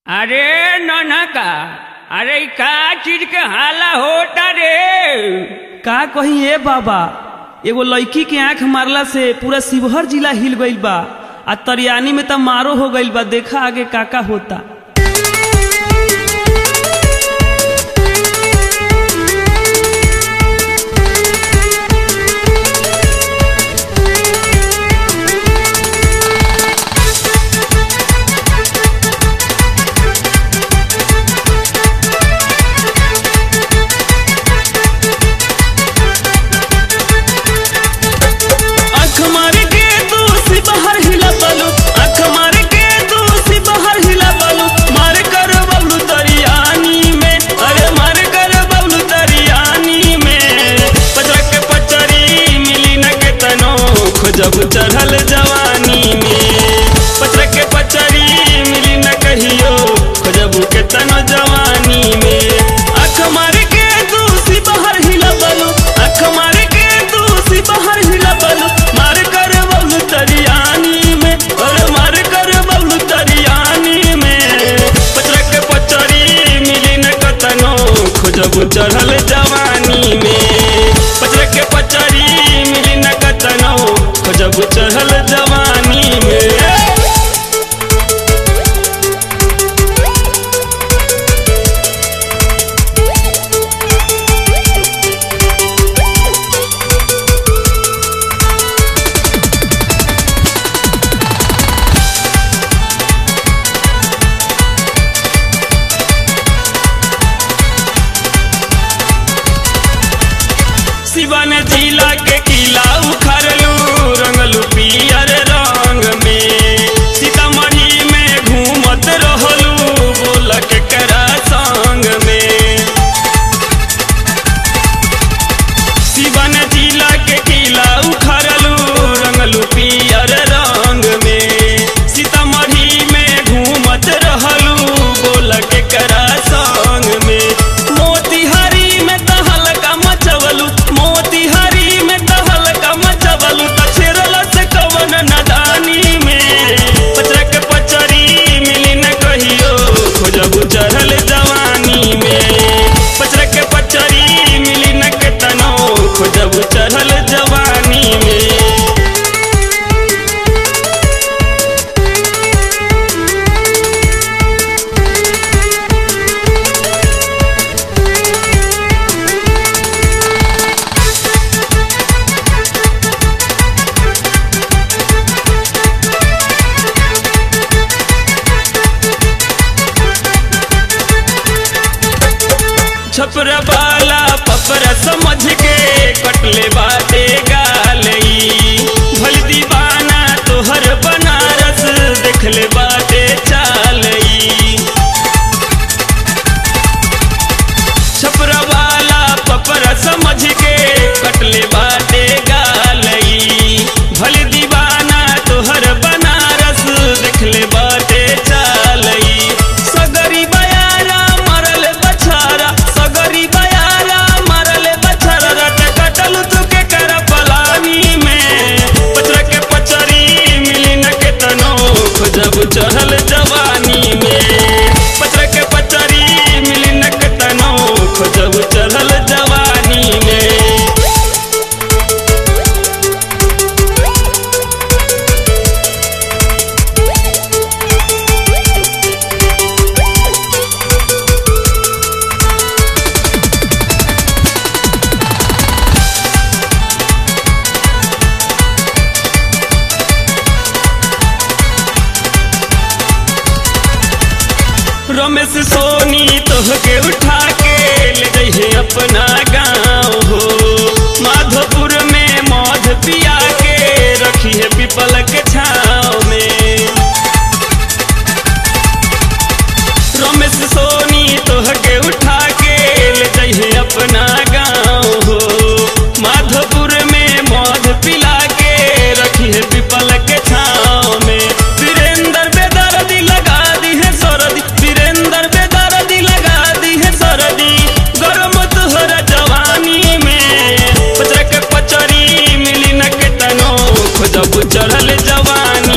अरे ननका अरे इ का चीज के हाला होता रे का कही ए बाबा एगो लड़की के आंख मारला से पूरा शिवहर जिला हिल गईल बा आ तरियानी में त मारो हो गईल बा देखा आगे का का होता आँख मार के तू शिवहर हिला बालू आँख मार के तू शिवहर हिला बालू मार कर बबलू तरियानी में अरे मार कर बबलू तरियानी में पचरा के पचरी मिली न के तनो खोजब चढ़ल जवानी में पचरा के पचरी मिली न कहियो खोजब के तनो जवानी में आँख मार के तू शिवहर हिला बालू आँख मार के तू शिवहर हिला बालू मार कर बबलू तरियानी में अरे मार कर बबलू तरियानी में पचरा के पचरी मिली न कतनो खोजब चढ़ल जवानी में पचरा के पचरी मिली न कतनो खोजब चढ़ल जवानी में शिवन जिला के किला उखड़लू रंगलू पियर रंग में सीतामढ़ी में घूमत रहलू बोल के करा संग में शिवन जिला के किला उखड़लू रंगलू पियर रंग में सीतामढ़ी में घूमत रहलू बोल के करा संग में मोतिहारी में तहलका मचवलू मोतिहारी में तहलका मचवलू तछेरल से कवन नदानी में पचरा के पचरी मिली न कहियो खोजबू चढ़ल जवानी में पचरा के पचरी मिली न के तनो खोजबू चढ़ल जवानी में छपरा वाला पपरा समझ के कटले बाटे गालई भल दीवाना तोहर बनारस देखले बाटे चालई छपरा वाला पपरा समझ के कटले बाटे गालई भल दीवाना तोहर बनारस देखले बाटे चालई सगरी बयारा मरल बछारा सगरी बयारा मरल बछारा रट कटल तू के कर पलानी में पचरा के पचरी मिली न के तनो खोजब चढ़ल जवानी में पचरा के पचरी मिली न के तनो खोजब चढ़ल जवानी में रमेश सोनी तोहके उठा के ले जइहे अपना गाँव हो माधोपुर में मध पिया के रखी है पीपल के छाँव में रमेश सोनी तोहके उठा के ले जइहे अपना गाँव हो माधोपुर में मध पिला के रखी है पीपल के छाँव में वीरेंद्र बेदर्दी लगा दी है सरदी वीरेंद्र बेदर्दी लगा दी है सरदी गरम तोहर जवानी में पचरा के पचरी मिली न के तनो खोजब चढ़ल जवानी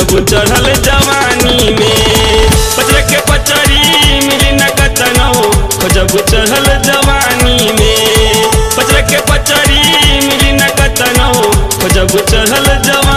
खोजब चढ़ल जवानी में पचर के पचरी मिली न कतनो खोजब चढ़ल जवानी में पचर के पचरी मिली न कतनो खोजब चढ़ल जवानी